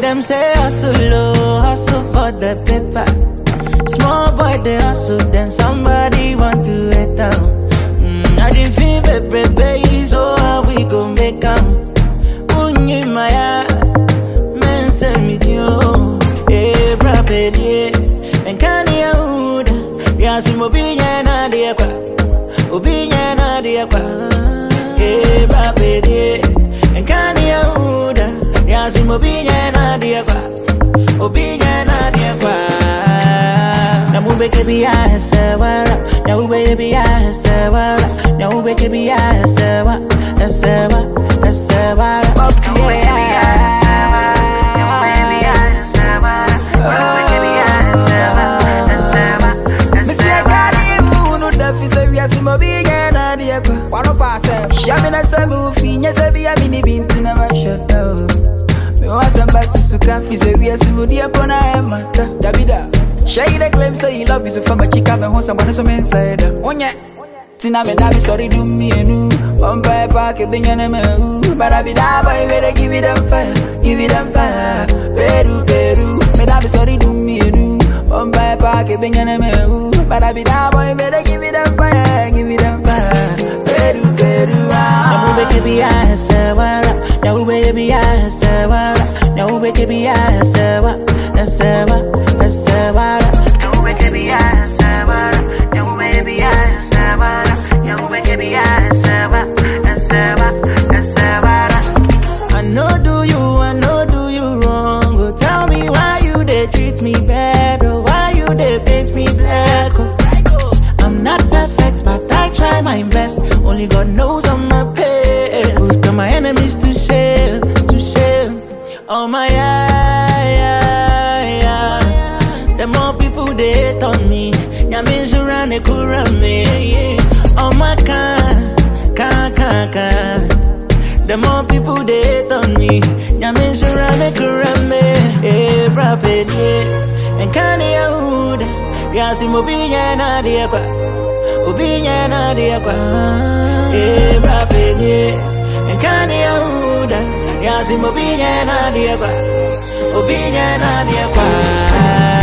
them say hustle, oh, hustle for the paper. Small boy they hustle, then somebody want to hit down. Mm, I didn't feel baby, baby, so how we gon' make 'em? Unyi maya, men say me dio, eh, brabedie, and can you hold? Yasi mobinya na de kwa, obinya na de kwa, eh, brabedie, and can you hold? Yasi mobinya na de kwa, obinya na de kwa. Na mube kebi ya sewara, na ube kebi ya sewara, na ube kebi ya sewa, sewa, sewara. Up to Missy, I got you, no duffy, so we are some of the end of the echo. One of us, Shamina Samu, Finas, I be a mini bint in a shut down. Me want some buses to coffee, so we are some of the Apona Mata. Davida, Shay the claim say he love you, so from a chick up and home, someone some inside. On ya. Tina me da be sorry do me enu One pie pack a bing and a But I be da boy better give it them fire Give it them fire Peru Peru Me da be sorry do me enu One pie pack a bing and a But I be da boy better give it them fire Give it them fire Peru Peru Na ah ube kebi ya sewara, na ube kebi ya sewara, na ube kebi ya sewa, sewa, sewara. Na ube kebi ya sewara, na ube kebi ya sewara, na ube kebi ya sewa, sewa, sewara. I know do you, I know do you wrong. Oh, tell me why you they treat me bad, or why you they paint me black. Oh. I'm not perfect, but I try my best. Only God knows I'm a pain. Put all my enemies to shame, to shame. Oh my yeah, yeah, yeah. The more people they hate on me, Yamin around they could run me. Oh my can, can, can, can. The more people they hate on me, Yamin around they could run me. Hey, rapid, yeah. And can you Yasi mobinya na dia kwa Obinya na dia kwa Eh rapide Nkani ya huda Yasi mobinya na dia kwa Obinya na dia kwa